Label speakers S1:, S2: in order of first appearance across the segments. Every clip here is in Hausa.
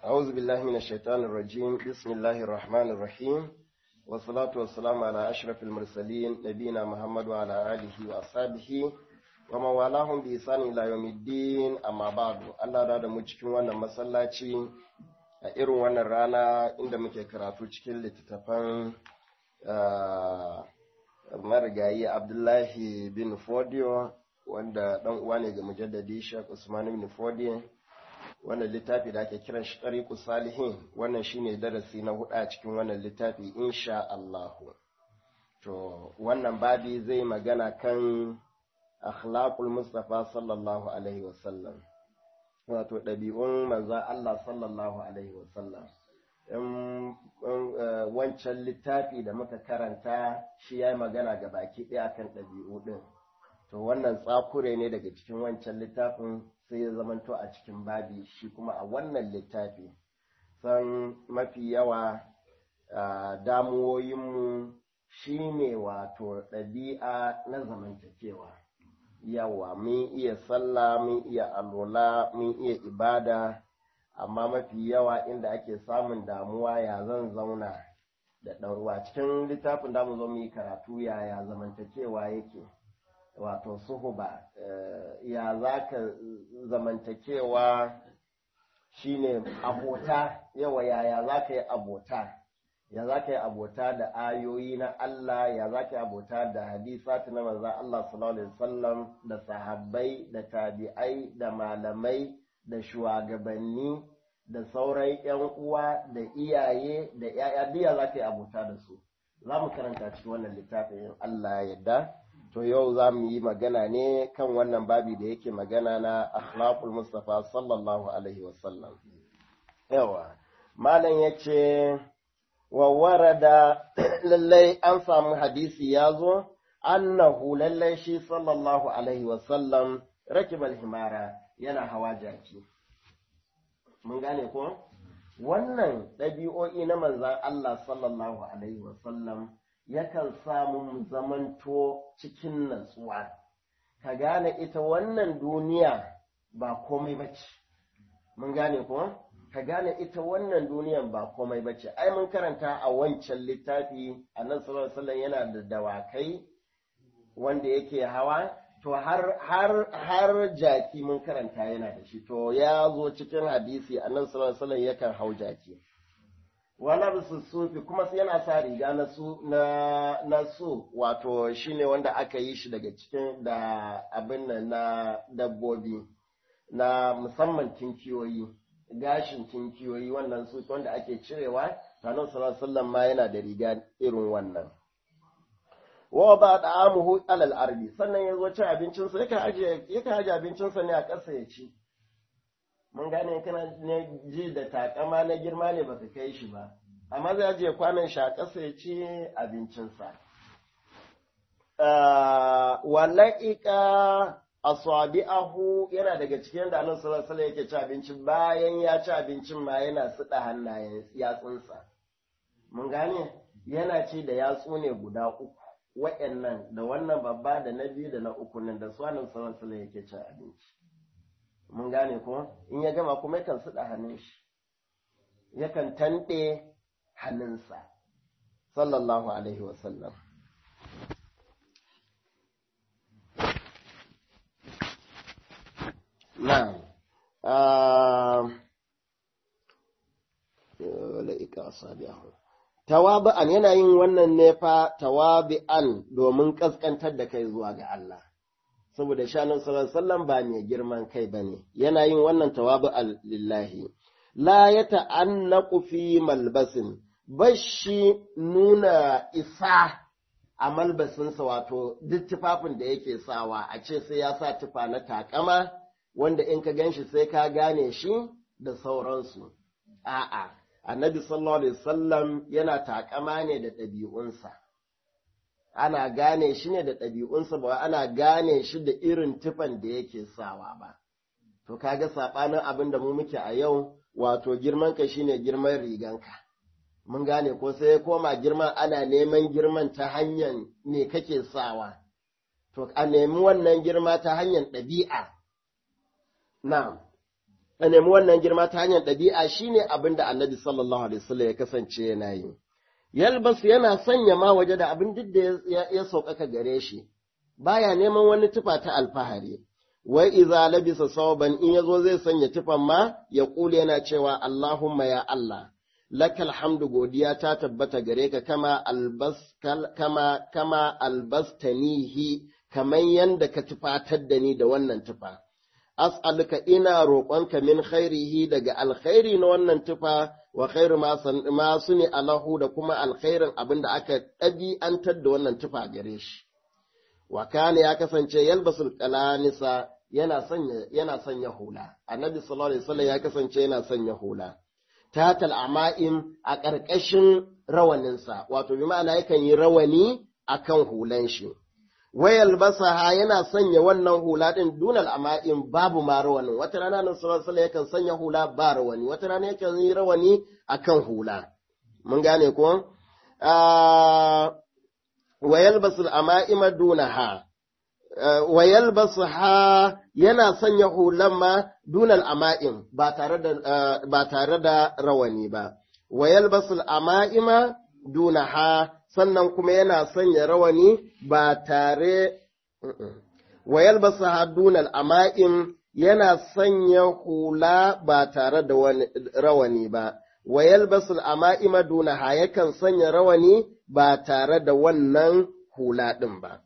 S1: أعوذ بالله من الشيطان الرجيم بسم الله الرحمن الرحيم والصلاة والسلام على أشرف المرسلين نبينا محمد وعلى آله وأصحابه ومن والاهم بإحسان إلى يوم الدين أما بعد الله da mu cikin wannan masallaci a irin wannan rana inda muke karatu cikin littattafan marigayi Abdullahi bin Fodio wanda dan uwa ne ga mujaddadi Sheikh Usman bin Fodio wannan littafi da ake kiran shi ɗariƙu salihin wannan shine darasi na hudu a cikin wannan littafi insha Allahu to wannan babi zai magana kan akhlaqul mustafa sallallahu alaihi wasallam wato ɗabi'un manza Allah sallallahu alaihi wasallam in wancan littafi da muka karanta shi ya yi magana ga baki ɗaya kan ɗabi'u ɗin to wannan tsakure ne daga cikin wancan littafin sai ya zamanto a cikin babi shi kuma a wannan littafi san mafi yawa damuwoyinmu shi ne wato ɗabi'a na zamantakewa yawa mun iya sallah mun iya alola mun iya ibada amma mafi yawa inda ake samun damuwa ya zan zauna da ɗan'uwa cikin littafin da mu zo mu yi karatu yaya zamantakewa yake wato suhuba ya za ka zamantakewa shine abota yawa yaya za ka yi abota ya za ka yi abota da ayoyi na Allah ya za ka yi abota da hadisati na manzan Allah sallallahu alaihi wasallam da sahabbai da tabi'ai da malamai da shugabanni da sauran yan uwa da iyaye da yaya diya za ka yi abota da su za mu karanta cikin wannan littafin Allah ya yarda to yau za mu yi magana ne kan wannan babi da yake magana na akhlaqul mustafa sallallahu alaihi wasallam yawa malam yace wa warada lallai an samu hadisi ya zo annahu lallai shi sallallahu alaihi wasallam rakibal himara yana hawa jaki mun gane ko wannan ɗabi'o'i na manzan Allah sallallahu alaihi wasallam yakan samu mu zamanto cikin natsuwa ka gane ita wannan duniya ba komai bace mun gane ko ka gane ita wannan duniyan ba komai bace ai mun karanta a wancan littafi annabi sallallahu alaihi wasallam yana da dawakai wanda yake hawa to har har har jaki mun karanta yana da shi to ya zo cikin hadisi annabi sallallahu alaihi wasallam yakan hau jaki wala bisu sufi kuma sai yana sa riga na su na na su wato shine wanda aka yi shi daga cikin da abin nan na dabbobi na musamman tinkiyoyi gashin tinkiyoyi wannan su wanda ake cirewa sanan sallallahu alaihi ma yana da riga irin wannan wa ba da amuhu alal arbi sannan ya zo cin abincinsa yakan aje yakan aje abincinsa ne a ƙasa ya ci mun gane kana ne ji da takama na girma ne baka kai shi ba amma zai ajiye kwanan shi a ƙasa ya ci abincinsa wala'ika asabi'ahu yana daga cikin da annabi sallallahu alaihi yake ci abinci bayan ya ci abincin ma yana suɗa hannayen yatsunsa mun gane yana ci da yatsu ne guda uku wa'annan da wannan babba da na biyu da na uku nan da su annabi sallallahu alaihi yake cin abinci mun gane ko in ya gama kuma yakan suɗa hannun shi yakan tanɗe hannunsa sallallahu alaihi wasallam na'am la'ika asabi'ahu tawabi'an yana yin wannan ne fa tawabi'an domin kaskantar da kai zuwa ga Allah saboda shanin sallallahu ba mai girman kai bane yana yin wannan tawabu lillahi la ya ta'annaku fi malbasin bashi nuna isa a malbasinsa wato duk tufafin da yake sawa a ce sai ya sa tufa na takama wanda in ka ganshi sai ka gane shi da sauransu a'a annabi sallallahu alaihi wasallam yana takama ne da ɗabi'unsa ana gane shi ne da ɗabi'unsa ba ana gane shi da irin tufan da yake sawa ba. To kaga saɓanin abin da mu muke a yau wato girmanka shi ne girman riganka. Mun gane ko sai ya koma girman ana neman girman ta hanyar me kake sawa. To a nemi wannan girma ta hanyar ɗabi'a. Na'am. a nemi wannan girma ta hanyar ɗabi'a shine abin da annabi sallallahu alaihi wasallam ya kasance yana yi yalbas yana sanya ma waje da abin duk da ya sauƙaƙa gare shi baya neman wani tufa ta alfahari wai iza labisa sauban in yazo zai sanya tufan ma ya kule yana cewa Allahumma ya Allah lakal hamdu godiya ta tabbata gare ka kama albas kama kama albastanihi kaman yanda ka tufatar da ni da wannan tufa as'aluka ina roƙonka min khairihi daga alkhairi na wannan tufa wa khairu ma suni alahu da kuma alkhairin abin da aka ɗabi'antar da wannan tufa gare shi wa kana ya kasance yalbasul qalanisa yana sanya yana sanya hula annabi sallallahu alaihi wasallam ya kasance yana sanya hula tatal ama'im a ƙarƙashin rawaninsa wato bi ma'ana yakan yi rawani akan hulan shi wayal basaha yana sanya wannan hula din dunal ama'in babu ma rawanin wata rana nan sallallahu alaihi yakan sanya hula ba rawani wata rana yakan yi rawani akan hula mun gane ko wayal basul ama'ima dunaha wayal basaha yana sanya hulan ma dunal ama'in ba tare da ba tare da rawani ba wayal basul ama'ima dunaha sannan kuma yana sanya rawani ba tare wa yalbasa hadunal ama'im yana sanya hula ba tare da rawani ba wa yalbasul ama'ima dunaha yakan sanya rawani ba tare da wannan hula ɗin ba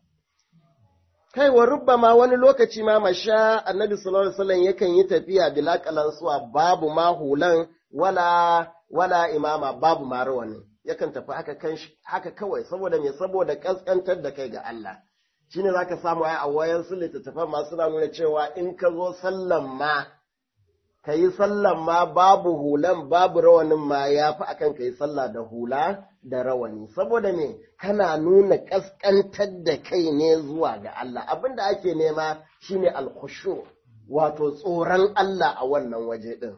S1: kai wa rubbama wani lokaci ma masha annabi sallallahu alaihi wasallam yakan yi tafiya bila suwa babu ma hulan wala wala imama babu ma rawani yakan tafi haka kan haka kawai saboda me saboda kaskantar da kai ga Allah shine zaka samu ai a wayan su littattafan ma suna nuna cewa in ka zo sallan ma kayi sallan ma babu hulan babu rawanin ma yafi akan kayi sallah da hula da rawani saboda me kana nuna kaskantar da kai ne zuwa ga Allah abinda ake nema shine alkhushu wato tsoron Allah a wannan waje din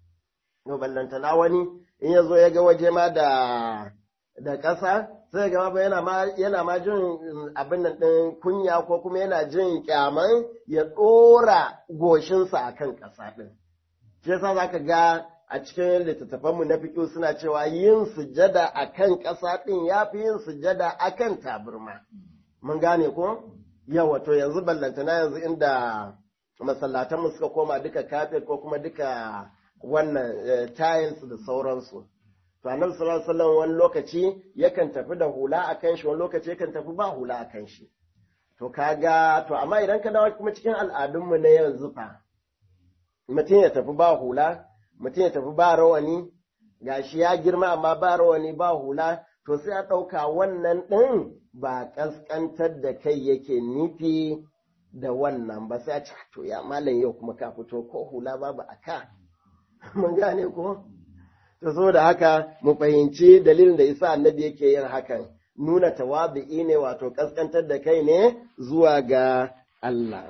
S1: no ballantana wani in ya zo ya ga waje ma da da ƙasa sai ga ba yana ma yana ma jin abin nan ɗin kunya ko kuma yana jin kyaman ya ɗora goshinsa a kan ƙasa ɗin. Shi yasa za ka ga a cikin littattafanmu na fiƙo suna cewa yin sujada a kan ƙasa ɗin ya fi yin sujada a kan taburma. Mun gane ko? Yawa to yanzu ballantana yanzu inda masallatanmu suka koma duka kafet ko kuma duka wannan tiles da sauransu. To annabi sallallahu alaihi wasallam wani lokaci yakan tafi da hula a kan shi wani lokaci yakan tafi ba hula a kan shi. To kaga to amma idan ka dawo kuma cikin al'adunmu na yanzu fa mutum ya tafi ba hula, mutum ya tafi ba rawani, gashi ya girma amma ba rawani ba hula, to sai a ɗauka wannan ɗin ba ƙasƙantar da kai yake nufi da wannan ba sai a ce to ya malam yau kuma ka fito ko hula babu a ka. mun gane ko to saboda haka mu fahimci dalilin da isa annabi yake yin hakan nuna tawabi'i ne wato kaskantar da kai ne zuwa ga Allah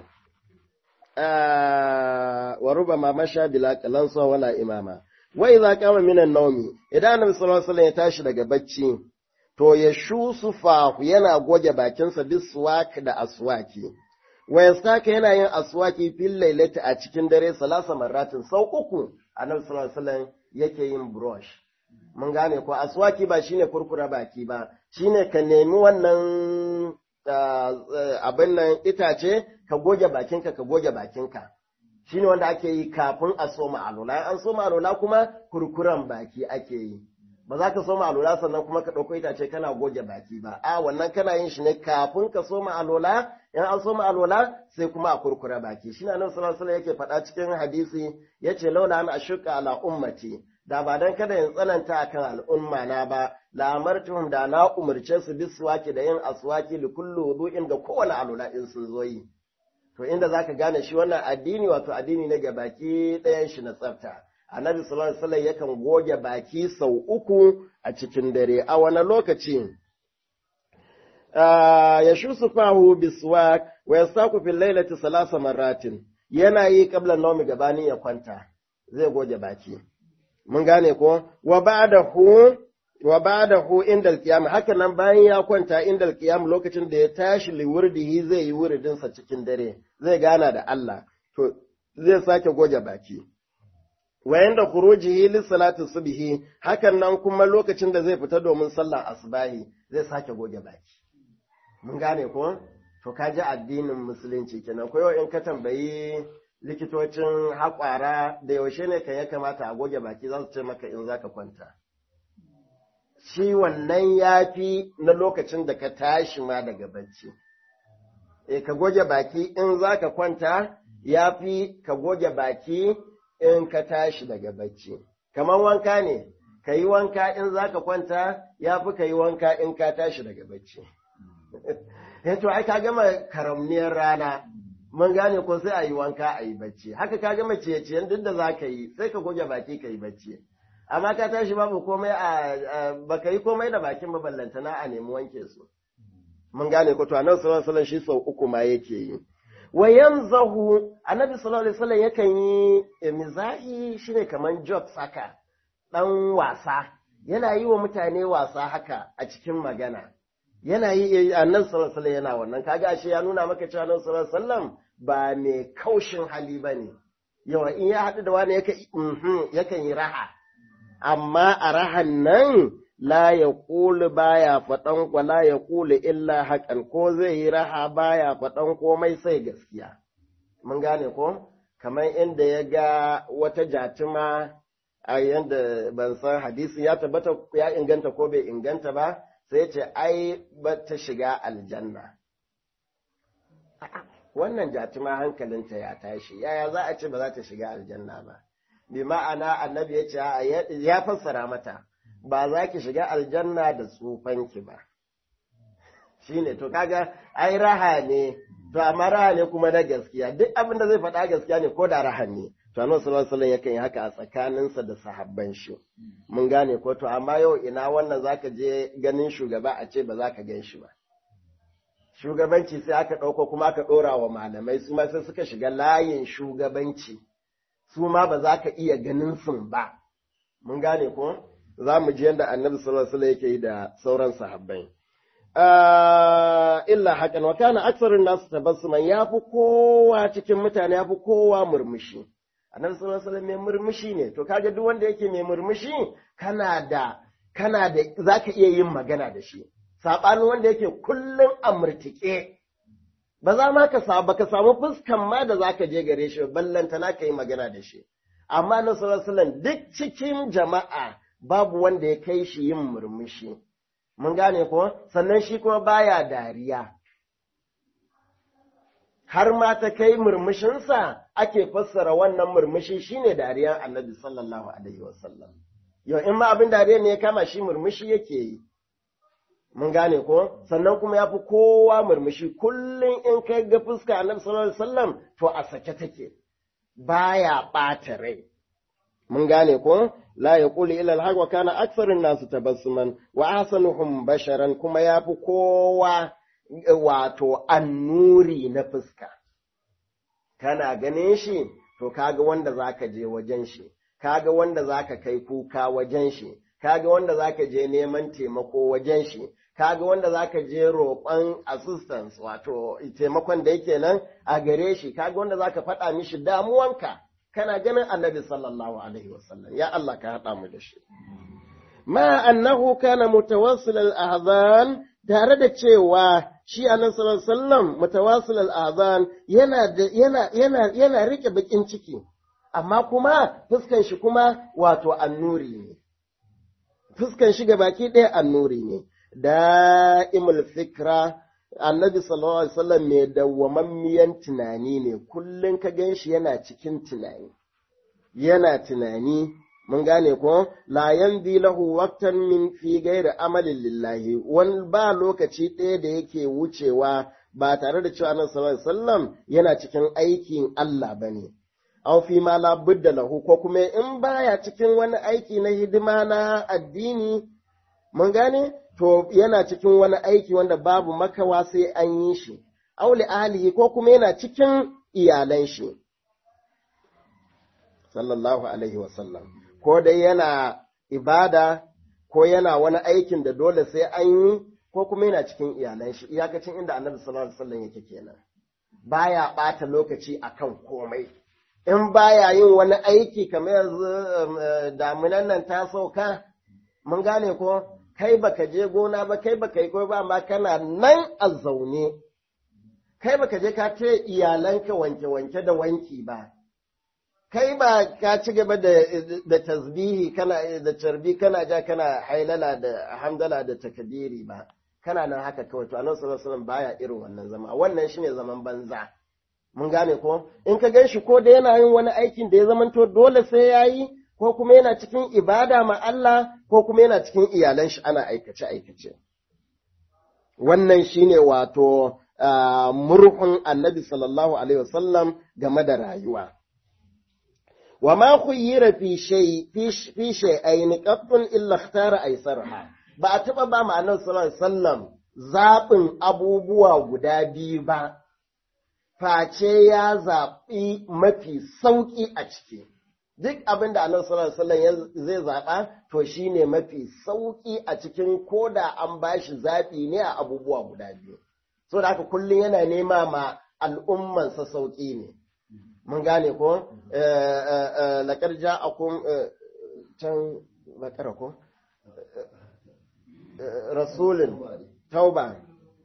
S1: wa rubama masha bila qalansa wala imama wa idza qama minan nawmi idan annabi sallallahu alaihi wasallam ya tashi daga bacci to ya shusu fahu yana goge bakinsa biswak da aswaki wa yastaka yana yin aswaki fil lailati a cikin dare salasa marratin sau uku annabi sallallahu alaihi wasallam yake yin brush mun gane ko aswaki ba shine kurkura baki ba shine ka nemi wannan abin nan itace ka goge bakinka ka goge bakinka shine wanda ake yi kafin a soma alola an soma alola kuma kurkuran baki ake yi ba za ka soma alola sannan kuma ka ɗauko itace kana goge baki ba a wannan kana yin shi ne kafin ka soma alola in an soma alola sai kuma a kurkura baki shi na nan sallallahu yake faɗa cikin hadisi yace laula an ashuka ala ummati da ba dan kada in tsananta akan al'umma na ba la amartuhum da na umurce su biswaki da yin aswaki li kullu wudu'in ga kowane alola in sun zo yi to inda zaka gane shi wannan addini wato addini ne ga baki ɗayan shi na tsafta annabi sallallahu alaihi wasallam yakan goge baki sau uku a cikin dare a wani lokaci ya shusu fahu biswak wa yasaku fil lailati salasa marratin yana yi qabla nawmi gabanin ya kwanta zai goge baki mun gane ko wa ba'dahu wa ba'dahu inda al-qiyam haka nan bayan ya kwanta inda al-qiyam lokacin da ya tashi liwurdihi zai yi wuridin sa cikin dare zai gana da Allah to zai sake goge baki wayan da khurujihi lis salati subhi hakan nan kuma lokacin da zai fita domin sallar asbahi zai sake goge baki mun gane ko to ka ji addinin musulunci kenan ko yau in ka tambayi likitocin haƙwara da yaushe ne kan ya kamata a goge baki za su ce maka in za ka kwanta shi wannan ya fi na lokacin da ka tashi ma daga bacci e ka goge baki in za ka kwanta ya fi ka goge baki in ka tashi daga bacci kamar wanka ne ka yi wanka in za ka kwanta ya fi ka yi wanka in ka tashi daga bacci to ai ka gama karamniyar rana mun gane ko sai a yi wanka a yi bacci haka ka gama ciye-ciyen duk da za ka yi sai ka goge baki ka yi bacci amma ka tashi babu komai a baka yi komai da bakin maballantana a nemi wanke su mun gane ko to annabi sallallahu alaihi shi sau uku ma yake yi wa yanzahu annabi sallallahu alaihi wasallam yakan yi mizahi shine kaman job saka dan wasa yana yi wa mutane wasa haka a cikin magana yana yi annabi sallallahu alaihi yana wannan kaga ashe ya nuna maka cewa annabi sallallahu alaihi wasallam ba mai kaushin hali bane yawa in ya haɗu da wani yakan yi raha amma a rahan nan la ya ƙuli baya faɗan kwa la ya ƙuli illa haƙan ko zai yi raha baya faɗan komai sai gaskiya mun gane ko kamar inda ya ga wata jatuma a yanda ban san hadisi ya tabbata ya inganta ko bai inganta ba sai ce ai ba ta shiga aljanna wannan jatuma hankalinta ya tashi yaya za a ce ba za ta shiga aljanna ba bi ma'ana annabi ya ce ya fassara mata ba za ki shiga aljanna da tsufanki ba shine to kaga ai raha ne to amma raha ne kuma na gaskiya duk abin da zai faɗa gaskiya ne ko da raha ne to annabi sallallahu alaihi yakan yi haka a tsakaninsa da sahabban shi mun gane ko to amma yau ina wannan zaka je ganin shugaba a ce ba za ka gan shi ba shugabanci sai aka ɗauko kuma aka ɗora wa malamai su ma sai suka shiga layin shugabanci su ma ba za ka iya ganin sun ba mun gane ko za mu ji yadda annabi sallallahu alaihi yake yi da sauran sahabbai illa hakan wa kana aksarun nasu tabassuman yafi kowa cikin mutane yafi kowa murmushi annabi sallallahu alaihi mai murmushi ne to kaga duk wanda yake mai murmushi kana da kana da zaka iya yin magana da shi sabanin wanda yake kullun amurtike ba za ma ka samu baka samu fuskan ma da zaka je gare shi ballanta na ka yi magana da shi amma na sallallahu duk cikin jama'a babu wanda ya kai shi yin murmushi mun gane ko sannan shi kuma baya dariya har ma ta kai murmushinsa ake fassara wannan murmushi shine dariyar annabi sallallahu alaihi wasallam yau in ma abin dariya ne ya kama shi murmushi yake yi mun gane ko sannan kuma ya fi kowa murmushi kullum in kai ga fuska annabi sallallahu alaihi wasallam to a sake take baya ɓata rai mun gane ko la yaqulu illa al-haq wa kana aktharun nasu tabassuman wa ahsanuhum basharan kuma ya fi kowa wato annuri na fuska kana ganin shi to kaga wanda zaka je wajen shi kaga wanda zaka kai kuka wajen shi kaga wanda zaka je neman taimako wajen shi kaga wanda zaka je roƙon assistance wato taimakon da yake nan a gare shi kaga wanda zaka faɗa mishi damuwanka kana ganin annabi sallallahu alaihi wasallam ya Allah ka haɗa mu da shi ma annahu kana mutawassil al-ahzan tare da cewa shi annabi sallallahu alaihi wasallam mutawassil al-ahzan yana yana yana yana rike bakin ciki amma kuma fuskan shi kuma wato annuri ne fuskan shi ga baki ɗaya annuri ne da'imul fikra annabi sallallahu alaihi wasallam mai dawwamammiyan tunani ne kullun ka ganshi yana cikin tunani yana tunani mun gane ko la yanzi lahu waqtan min fi ghairi amalin lillahi wani ba lokaci ɗaya da yake wucewa ba tare da cewa annabi sallallahu alaihi wasallam yana cikin aikin Allah bane aw fi ma la budda lahu ko kuma in baya cikin wani aiki na hidima na addini mun gane to yana cikin wani aiki wanda babu makawa sai an yi shi auli ahlihi ko kuma yana cikin iyalan shi sallallahu alaihi wasallam ko dai yana ibada ko yana wani aikin da dole sai an yi ko kuma yana cikin iyalan shi iyakacin inda annabi sallallahu alaihi wasallam yake kenan baya bata lokaci akan komai in baya yin wani aiki kamar yanzu damunan nan ta sauka mun gane ko kai baka je gona ba kai baka yi ko ba ma kana nan a zaune kai baka je ka ce iyalanka wanke-wanke da wanki ba kai ba ka ci gaba da, da tasbihi kana da tarbi kana ja kana hailala da hamdala da takbiri ba kana nan haka kawai to annabi sallallahu alaihi wasallam baya irin wannan zama wannan shine zaman banza mun gane ko in ka gan shi ko da yana yin wani aikin da ya zamanto dole sai yayi ko kuma yana cikin ibada ma Allah ko kuma yana cikin iyalan shi ana aikace aikace wannan shine wato murhun annabi sallallahu alaihi wasallam game da rayuwa wa ma khuyyira fi shay fi shay'ain qattun illa ikhtara aysarha ba a taba ba ma annabi sallallahu alaihi wasallam zabin abubuwa guda biyu ba face ya zaɓi mafi sauƙi a ciki duk abin da annabi sallallahu alaihi wasallam zai zaɓa to shine mafi sauƙi a cikin koda an bashi zaɓi ne a abubuwa guda biyu so da haka kullum yana nema ma al'ummansa sauƙi ne mun gane ko laƙar ja'akum can bakara ko rasulun tauba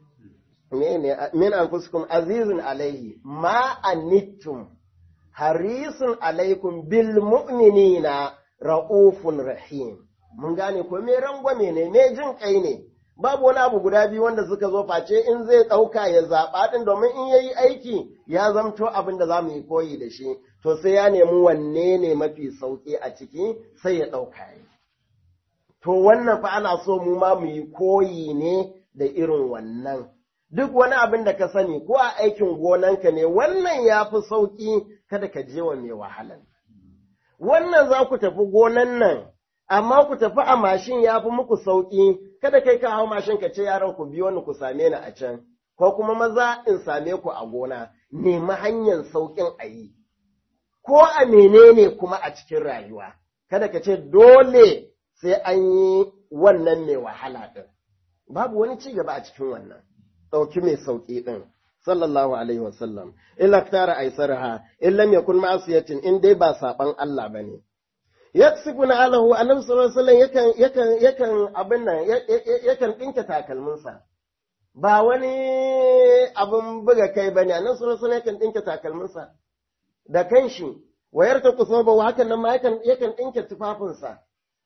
S1: min anfusikum azizun alaihi ma anittum harisun alaikum bil mu'minina ra'ufun rahim mun gane ko me rangwame ne me jin kai ne babu wani abu guda biyu wanda suka zo face in zai ɗauka ya zaɓa ɗin domin in yayi aiki ya zamto abin da za mu yi koyi da shi to sai ya nemi wanne ne mafi sauƙi a ciki sai ya ɗauka yi to wannan fa ana so mu ma mu yi koyi ne da irin wannan duk wani abin da ka sani ko a aikin gonanka ne wannan ya fi sauƙi kada ka je wa mai wahalan wannan za ku tafi gonan nan amma ku tafi a mashin ya fi muku sauƙi kada kai ka hau mashin ka ce yaran ku biyo ni ku same ni a can ko kuma maza in same ku a gona nemi hanyar sauƙin a yi ko a menene kuma a cikin rayuwa kada ka ce dole sai an yi wannan mai wahala ɗin babu wani ci gaba a cikin wannan ɗauki mai sauƙi ɗin sallallahu alaihi wasallam illa tara aisarha in lam yakun ma'asiyatin in dai ba saban Allah bane yaksibu na alahu annabi sallallahu alaihi wasallam yakan yakan yakan abin nan yakan dinka takalminsa ba wani abin buga kai bane annabi sallallahu alaihi wasallam yakan dinka takalminsa da kanshi wayar ta kusoba wa hakan nan ma yakan yakan dinka tufafinsa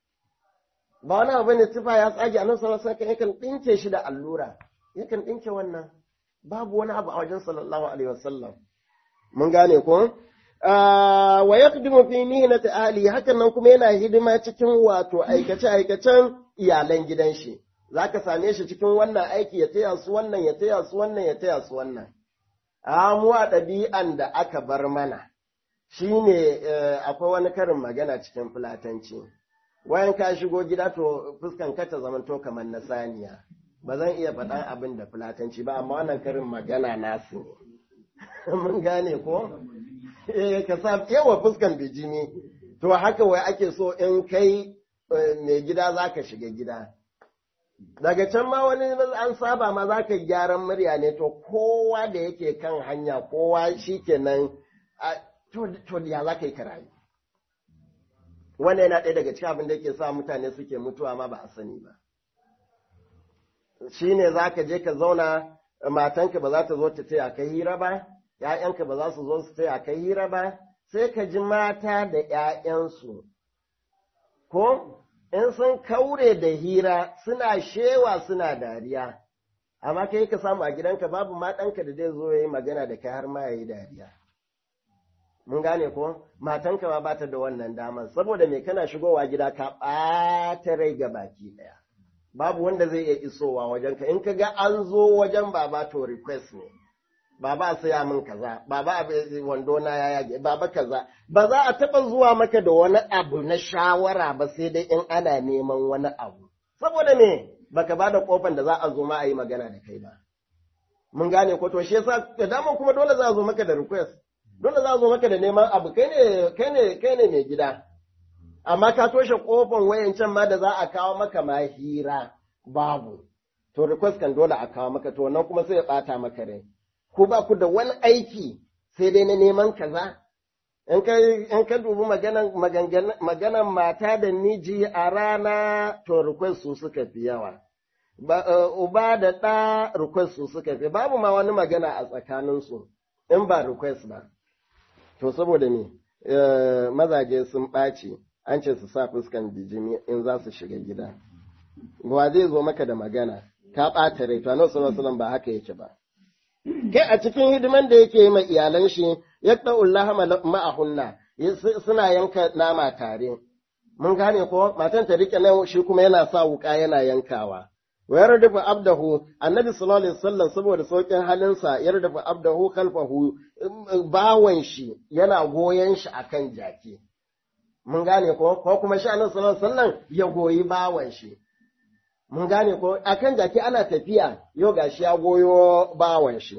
S1: ba wani abu ne tufa ya tsage annabi sallallahu alaihi wasallam yakan dinke shi da allura yakan dinke wannan babu wani abu a wajen sallallahu alaihi wasallam mun gane ko wa yaqdimu fi mihnati ahli hakan nan kuma yana hidima cikin wato aikace aikacen iyalan gidan shi zaka same shi cikin wannan aiki ya taya su wannan ya taya su wannan ya taya su wannan a mu a ɗabi'an da aka bar mana shine akwai wani karin magana cikin fulatanci wayan ka shigo gida to fuskan ka ta zamanto kamar na saniya ba zan iya faɗan abin da fulatanci ba amma wannan karin magana nasu ne mun gane ko eh ka sa yawa fuskan bijimi to haka wai ake so in kai mai gida zaka shiga gida daga can ma wani an saba ma zaka gyaran murya ne to kowa da yake kan hanya kowa shikenan to to ya zaka yi karayi wannan yana ɗaya daga cikin abin da yake sa mutane suke mutuwa ma ba a sani ba shine zaka je ka zauna matanka ba za ta zo ta taya ka hira ba ‘ya'yanka ba za su zo su taya ka hira ba, sai ka ji mata da ‘ya'yansu, ko in sun kaure da hira suna shewa suna dariya, amma kai ka samu a gidanka babu matanka da zai zo ya yi magana da kai har ma ya yi dariya. Mun gane ko, matanka ma bata da wannan damar, saboda me kana shigowa gida ka ɓata rai ga baki ɗaya. Babu wanda zai iya isowa wajenka, in ka ga an zo wajen baba to request ne. baba a saya min kaza baba wando na ya yage baba kaza ba za a taba zuwa maka da wani abu na shawara ba sai dai in ana neman wani abu saboda me baka bada kofan da za a zo ma a yi magana da kai ba mun gane ko to shi yasa da dama kuma dole za a zo maka da request dole za a zo maka da neman abu kai ne kai ne kai ne mai gida amma ka toshe kofan wayancan ma da za a kawo maka ma hira babu to request kan dole a kawo maka to wannan kuma sai ya bata maka rai ko ba ku da wani aiki sai dai na neman kaza in ka dubi maganan mata da miji a rana to request su suka fi yawa uba da ɗa request su suka fi babu ma wani magana a tsakaninsu in ba request ba to saboda ne mazaje sun ɓaci an ce su sa fuskan bijimi in za su shiga gida wa zai zo maka da magana ka ɓata rai to annabi sallallahu ba haka yake ba kai a cikin hidiman da yake ma iyalan shi ya ɗa'ullah ma'ahunna suna yanka nama tare mun gane ko matan ta rike nan shi kuma yana sa wuka yana yankawa wa yardafu abdahu annabi sallallahu alaihi wasallam saboda saukin halinsa yardafu abdahu khalfahu bawan shi yana goyen shi akan jaki mun gane ko ko kuma shi annabi sallallahu alaihi wasallam ya goyi bawan shi mun gane ko akan jaki ana tafiya yau gashi ya goyo bawan shi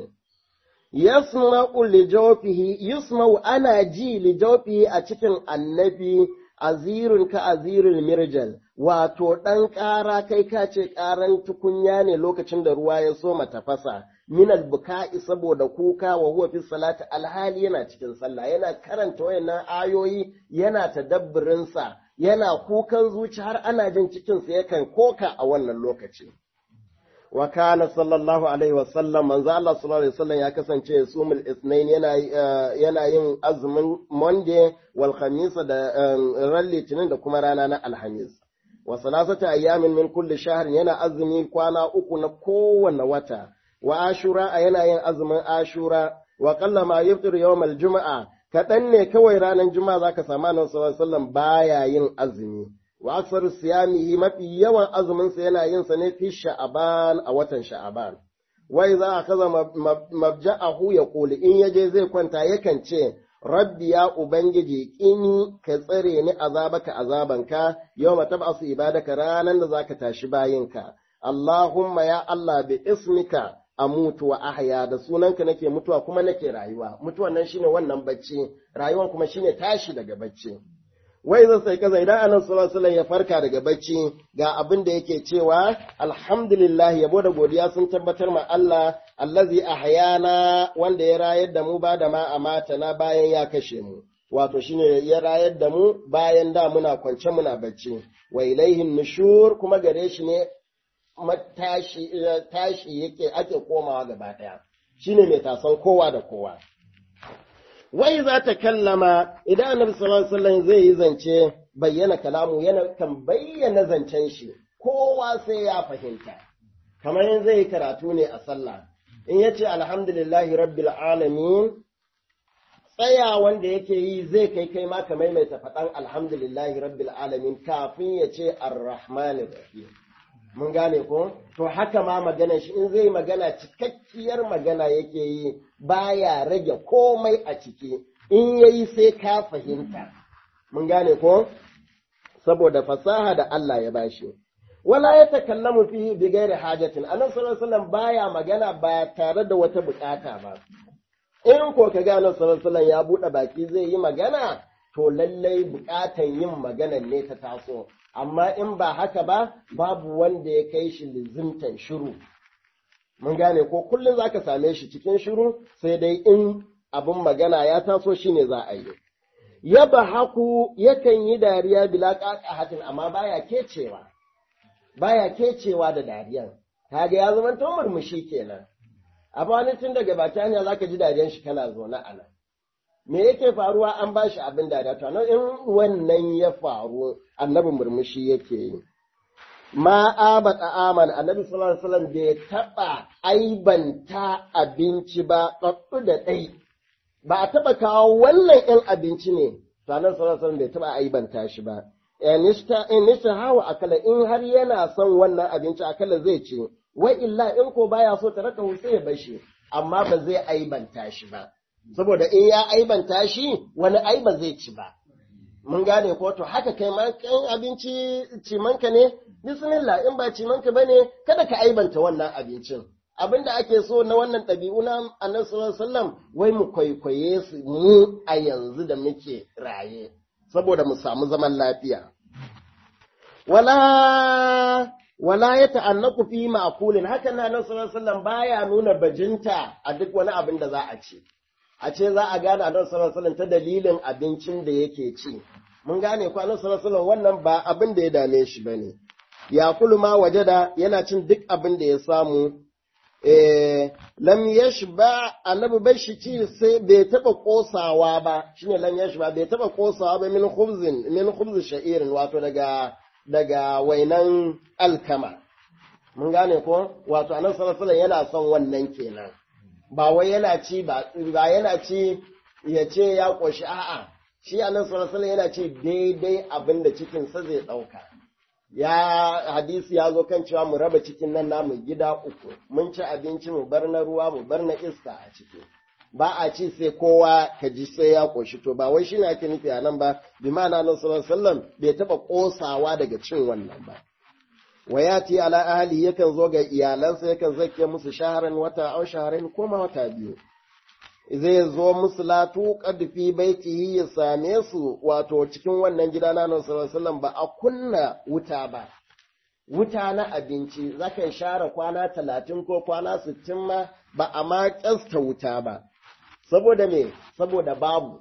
S1: yasma'u li jawfihi yusma'u ana ji li jawfihi a cikin annabi azirun ka azirul mirjal wato ɗan ƙara kai ka ce ƙaran tukunya ne lokacin da ruwa ya so tafasa minal buka'i saboda kuka wa huwa fi salati alhali yana cikin sallah yana karanta wayannan ayoyi yana tadabburin sa yana kukan zuci har ana jin cikin sa yakan koka a wannan lokaci wa kana sallallahu alaihi wasallam manzo Allah sallallahu alaihi wasallam ya kasance sumul isnain yana yana yin azumin monday wal khamis da ran litinin da kuma rana na alhamis wa salasata ayyamin min kulli shahr yana azumi kwana uku na kowanne wata wa ashura yana yin azumin ashura wa qalla ma yafṭir yawm al-jum'a kaɗan ne kawai ranar juma'a zaka samu annabi sallallahu alaihi wasallam baya yin azumi wa aksaru siyamihi mafi yawan azumin sa yana yin sa ne fi sha'aban a watan sha'aban wa idza akaza mabja'ahu yaqulu in yaje zai kwanta yakan ce rabbi ya ubangiji kini ka tsare ni azabaka azabanka yawma tab'asu ibadaka ranan da zaka tashi bayinka Allahumma ya Allah bi ismika amutu wa ahya da sunanka nake mutuwa kuma nake rayuwa mutuwan nan shine wannan bacci rayuwan kuma shine tashi daga bacci wai zan sai kaza idan annabi sallallahu alaihi ya farka daga bacci ga abin da yake cewa alhamdulillah yabo da godiya sun tabbatar ma Allah allazi ahyana wanda ya rayar da mu ba da ma amata na bayan ya kashe mu wato shine ya rayar da mu bayan da muna kwance muna bacci wa ilaihin nushur kuma gare shi ne matashi tashi yake ake komawa gaba daya shine mai tasan kowa da kowa wai za ta kallama idan annabi sallallahu alaihi wasallam zai yi zance bayyana kalamu yana kan bayyana zancen shi kowa sai ya fahimta kamar yin zai yi karatu ne a sallah in ya ce alhamdulillahi rabbil alamin tsaya wanda yake yi zai kai kai ma ka maimaita faɗan alhamdulillahi rabbil alamin kafin ya ce arrahmanir rahim mun gane ko to haka ma magana shi in zai magana cikakkiyar magana yake yi baya rage komai a ciki in yayi sai ka fahimta mun gane ko saboda fasaha da Allah ya bashi wala ya takallamu fihi bi ghairi hajatin annabi sallallahu alaihi wasallam baya magana ba tare da wata bukata ba in ko ka ga annabi sallallahu alaihi ya bude baki zai yi magana to lallai bukatan yin maganan ne ta taso amma in ba haka ba babu wanda ya kai shi lizimtan shiru mun gane ko kullum zaka same shi cikin shiru sai dai in abin magana ya taso shine za a yi yaba haku yakan yi dariya bila hatin amma baya kecewa baya kecewa da dariyan kaga ya zama to murmushi kenan a wani tun daga baki hanya zaka ji dariyan shi kana zaune a nan me yake faruwa an ba shi abin dariya to in wannan ya faru annabi murmushi yake yi ma aba ta'aman annabi sallallahu alaihi wasallam bai taba aibanta abinci ba tsatsu da ɗai ba a taba kawo wannan ɗin abinci ne to annabi sallallahu alaihi wasallam bai taba aibanta shi ba inista inista hawa akala in har yana son wannan abinci akala zai ce wa illa in ko baya so taraka sai ya bashi amma ba zai aibanta shi ba saboda in ya aibanta shi wani aiba zai ci ba. Mun gane ko to haka kai ma kan abinci cimanka ne, bismillah in ba cimanka ba ne, kada ka aibanta wannan abincin. Abin da ake so na wannan ɗabi'u na annabi sallallahu alaihi wai mu kwaikwaye su mu a yanzu da muke raye, saboda mu samu zaman lafiya. Wala wala ya ta'annaku fi ma'kulin hakan na annabi sallallahu alaihi baya nuna bajinta a duk wani abin da za a ci. a ce za a gane annabi sallallahu alaihi ta dalilin abincin da yake ci mun gane ko annabi sallallahu alaihi wannan ba abin da ya dame shi bane ya kulu ma wajada yana cin duk abin da ya samu eh lam yashba annabi bai shi ci sai bai taba kosawa ba shine lam yashba bai taba kosawa ba min khubzin min khubz sha'irin wato daga daga wainan alkama mun gane ko wato annabi sallallahu alaihi yana son wannan kenan ba wai yana ci ba ba yana ci ya ce ya koshi a'a shi annabi sallallahu alaihi yana ci daidai abin da cikin sa zai dauka ya hadisi ya zo kan cewa mu raba cikin nan namu gida uku mun ci abinci mu bar na ruwa mu bar na iska a ciki ba a ci sai kowa ka ji sai ya koshi to ba wai shine ake nufi a nan ba bi ma'ana nan sallallahu alaihi wasallam bai taba kosawa daga cin wannan ba wayati ala ahli yakan zo ga iyalansa yakan zake musu shaharan wata au shaharin koma wata biyu zai zo musu latu fi baitihi ya same su wato cikin wannan gida na nan sallallahu ba a kunna wuta ba wuta na abinci zakan share kwana talatin ko kwana sittin ma ba a ma kyasta wuta ba saboda me saboda babu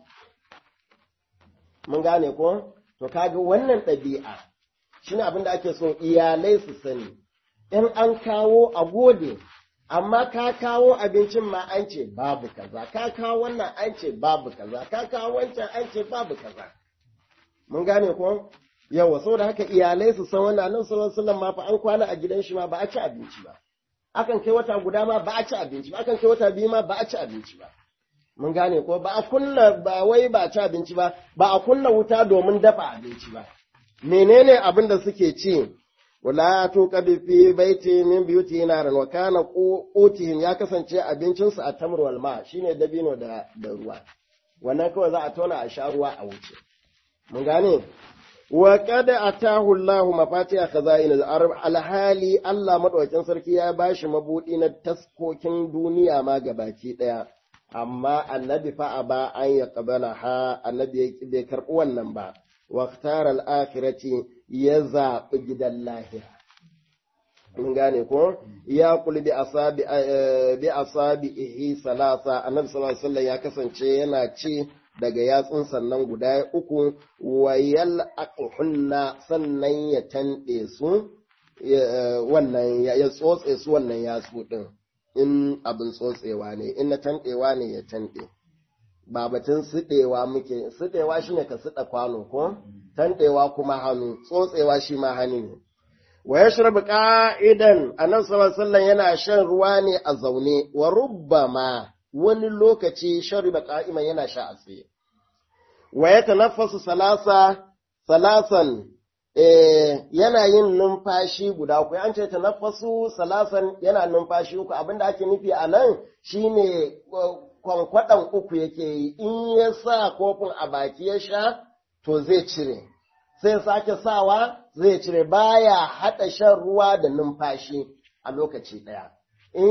S1: mun gane ko to kaga wannan ɗabi'a shine abin da ake so iyalai su sani in an kawo a gode amma ka kawo abincin ma an ce babu kaza ka kawo wannan an ce babu kaza ka kawo wancan an ce babu kaza mun gane ko yawa saboda haka iyalai su san wannan nan sallallahu alaihi ma fa an kwana a gidan shi ma ba a ci abinci ba akan kai wata guda ma ba a ci abinci ba akan kai wata biyu ma ba a ci abinci ba mun gane ko ba a kunna ba wai ba a ci abinci ba ba a kunna wuta domin dafa abinci ba menene abin da suke ci wala tuqad fi baiti min biyuti naran wa kana qutihim ya kasance abincin su a tamr wal ma shine dabino da da ruwa wannan kawai za a tona a sha ruwa a wuce mun gane wa qad atahu Allah mafatiha khazain al-arab alhali Allah madaukakin sarki ya bashi mabudi na taskokin duniya ma gabaki daya amma annabi fa aba an yaqbala ha annabi bai karbi wannan ba واختار الآخرة يزا جدا lahira. mun gane ko ya kuli bi asabi bi asabi ihi salasa annabi sallallahu alaihi wasallam ya kasance yana ci daga yatsun sannan guda uku wayal aquhunna sannan ya tande su wannan ya tsotse su wannan yatsu din in abin tsotsewa ne in na tandewa ne ya tande ba batun siɗewa muke siɗewa shine ka siɗa kwano ko tanɗewa kuma hannu tsotsewa shi ma hannu ne wa yashrabu qa'idan annabi sallallahu alaihi yana shan ruwa ne a zaune wa rubbama wani lokaci shariba qa'iman yana sha a tsaye wa yatanaffasu salasa salasan eh yana yin numfashi guda uku an ce tanaffasu salasan yana numfashi uku abinda ake nufi a nan shine kwankwaɗan uku yake yi in ya sa kofin a baki ya sha to zai cire sai sake sawa zai cire baya haɗa shan ruwa da numfashi a lokaci ɗaya in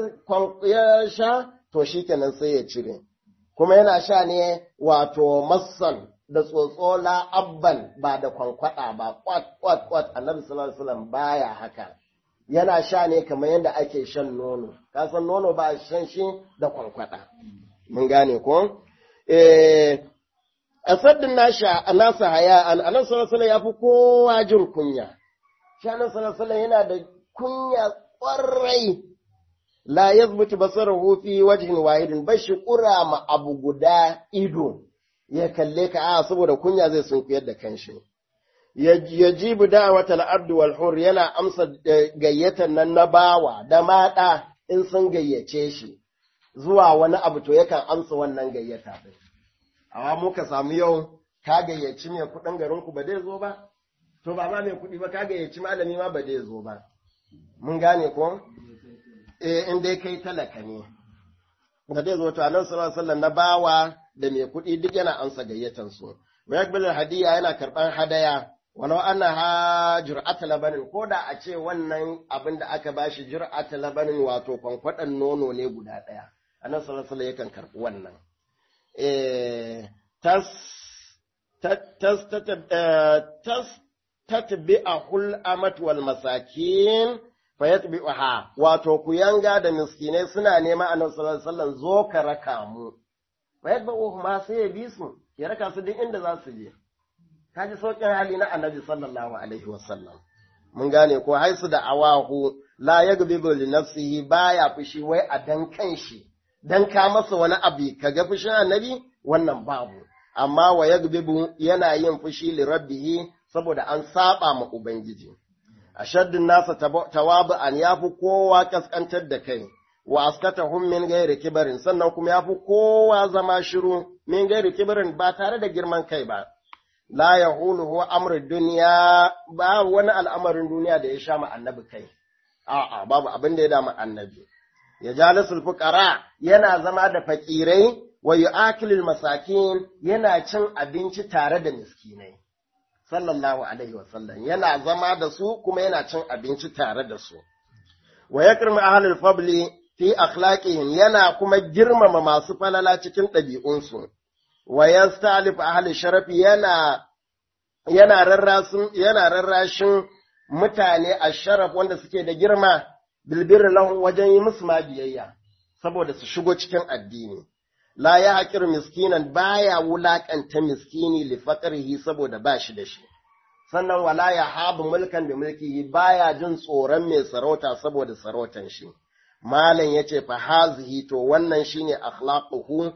S1: ya sha to shi kenan sai ya cire kuma yana sha ne wato massan da tsotso la abban ba da kwankwaɗa ba kwat kwat kwat annabi sallallahu alaihi wasallam baya haka yana sha ne kamar yadda ake shan nono ka san nono ba shan shi da kwankwada mun gane ko eh asaddin nasha nasa haya an anan sallallahu ya fi kowa jin kunya shi anan sallallahu yana da kunya kwarai la yazbutu basarahu fi wajhin wahidin bashi kura ma abu guda ido ya kalle ka a saboda kunya zai sunkuyar da kanshi yajibu da'watal abd wal hur yana amsa gayyatan nan na bawa da mada in sun gayyace shi zuwa wani abu to yakan amsa wannan gayyata din amma muka samu yau ka gayyaci mai kudin garin ku ba zai zo ba to ba ma mai kudi ba ka gayyaci malami ma ba zai zo ba mun gane ko eh in dai kai talaka ne da zai zo to annabi sallallahu alaihi wasallam na bawa da mai kudi duk yana amsa gayyatan su wa yakbil hadiya yana karban hadaya walau annaha jur'ata labanin ko da a ce wannan abin da aka bashi jur'ata labanin wato kwankwadan nono ne guda ɗaya annabi sallallahu alaihi yakan karɓi wannan eh tas tas tas tatbi'ahul amat wal masakin fayatbi'uha wato ku yanga da miskinai suna nema annabi sallallahu alaihi wasallam zo ka raka mu fa yadba'uhu ma sai ya bi su ya raka su duk inda za su je kaji saukin hali na annabi sallallahu alaihi wasallam mun gane ko haisu da awahu la yagbibu li nafsihi baya fushi wai a dan kanshi dan ka masa wani abu kaga fushin annabi wannan babu amma wa yagbibu yana yin fushi li rabbihi saboda an saba ma ubangiji ashaddun nasa tawabu an yafi kowa kaskantar da kai wa askatahum min ghairi kibarin sannan kuma yafi kowa zama shiru min ghairi kibarin ba tare da girman kai ba la yahuluhu amru dunya ba wani al'amarin duniya da ya sha ma annabi kai a'a babu abin da ya dama annabi ya jalisul fuqara yana zama da fakirai wa yu'akilul masakin yana cin abinci tare da miskinai sallallahu alaihi wasallam yana zama da su kuma yana cin abinci tare da su wa yakrimu ahlul fadli fi akhlaqihim yana kuma girmama masu falala cikin ɗabi'unsu wa yastalif ahli sharafi yana yana rarrasun yana rarrashin mutane a sharaf wanda suke da girma bilbir lahum wajen yi musu biyayya saboda su shigo cikin addini la ya haƙir miskinan baya wulaƙanta miskini li faqrihi saboda ba shi da shi sannan wala ya habu mulkan da mulkihi baya jin tsoron mai sarauta saboda sarautan shi malam yace fa hazihi to wannan shine akhlaquhu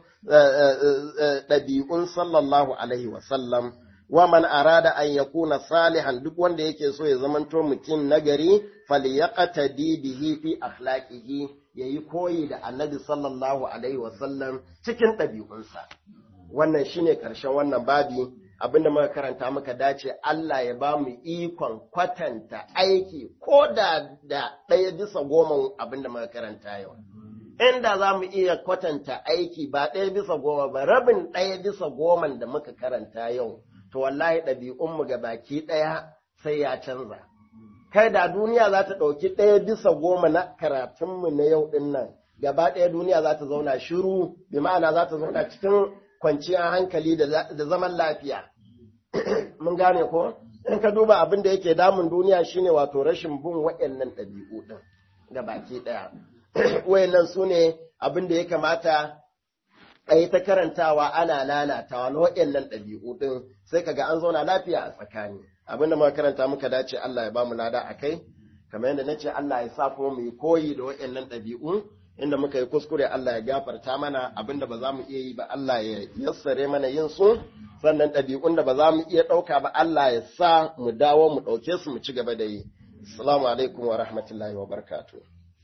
S1: ɗabi'un sallallahu alaihi wa sallam wa man arada an yakuna salihan duk wanda yake so ya zamanto mutum nagari falyaqtadi bihi fi akhlaqihi yayi koyi da annabi sallallahu alaihi wasallam cikin ɗabi'unsa wannan shine karshen wannan babi abinda muka karanta muka dace Allah ya ba mu ikon kwatanta aiki ko da da ɗaya bisa goma abinda muka karanta yau inda za mu iya kwatanta aiki ba ɗaya bisa goma ba rabin ɗaya bisa goman da muka karanta yau to wallahi ɗabi'unmu ga baki ɗaya sai ya canza. Kai da duniya za ta ɗauki ɗaya bisa goma na karatunmu na yau ɗin nan, gaba ɗaya duniya za ta zauna shiru, bi ma'ana za ta zauna cikin kwanciyar hankali da zaman lafiya. Mun gane ko? In ka duba abin da yake damun duniya shine wato rashin bin waɗannan ɗabi'u ɗin ga baki ɗaya. Wayannan su ne abin da ya kamata a yi ta karantawa ana lalatawa na waɗannan ɗabi'u ɗin sai kaga an zauna lafiya a tsakani abinda muka karanta muka dace Allah ya bamu lada a kai kamar yadda nace Allah ya sa kuma mu yi koyi da waɗannan ɗabi'u inda muka yi kuskure Allah ya gafarta mana abinda ba za mu iya yi ba Allah ya yassare mana yin su sannan ɗabi'un da ba za mu iya ɗauka ba Allah ya sa mu dawo mu ɗauke su mu ci gaba da yi assalamu alaikum wa rahmatullahi wa barakatuh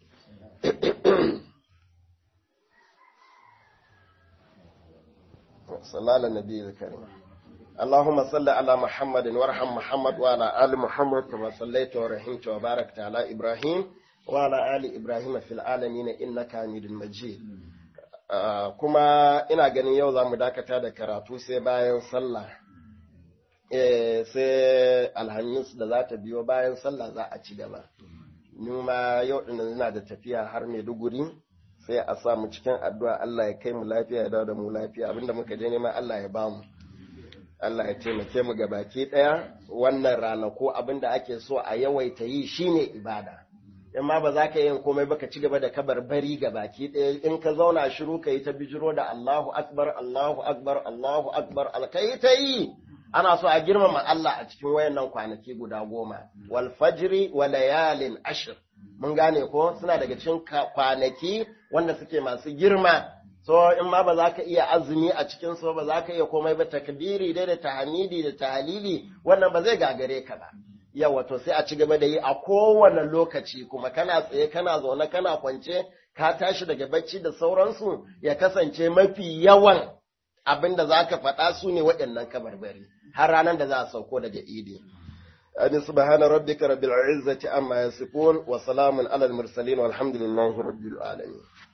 S1: صلى على النبي الكريم اللهم صل على محمد وارحم محمد وعلى آل محمد كما صليت ورحمت وباركت على إبراهيم وعلى آل إبراهيم في العالمين إنك حميد مجيد kuma ina ganin yau za mu dakata da karatu sai bayan sallah sai alhamis da za ta biyo bayan sallah za a ci gaba numa yau ɗin ina da tafiya har maiduguri sai a sa mu cikin addu'a Allah ya kai mu lafiya ya dawo da mu lafiya abinda muka je nema Allah ya bamu Allah ya taimake mu baki ɗaya wannan ranaku abinda ake so a yawaita yi shine ibada in ma ba za ka yi komai ba ka ci gaba da kabar bari baki ɗaya in ka zauna shiru ka yi ta bijiro da Allahu akbar Allahu akbar Allahu akbar alkai ta yi ana so a girmama Allah a cikin wayannan kwanaki guda goma wal fajri wa layalin ashr mun gane ko suna daga cikin kwanaki wanda suke masu girma so in ma ba za ka iya azumi a cikin so ba za ka iya komai ba takbiri dai da tahmidi da tahlili wannan ba zai gagare ka ba yawa to sai a ci gaba da yi a kowane lokaci kuma kana tsaye kana zaune kana kwance ka tashi daga bacci da sauransu ya kasance mafi yawan abin da za ka faɗa su ne waɗannan kabarbari har ranar da za a sauko daga idi أن سبحان ربك رب العزة عما يصفون وسلام على المرسلين والحمد لله رب العالمين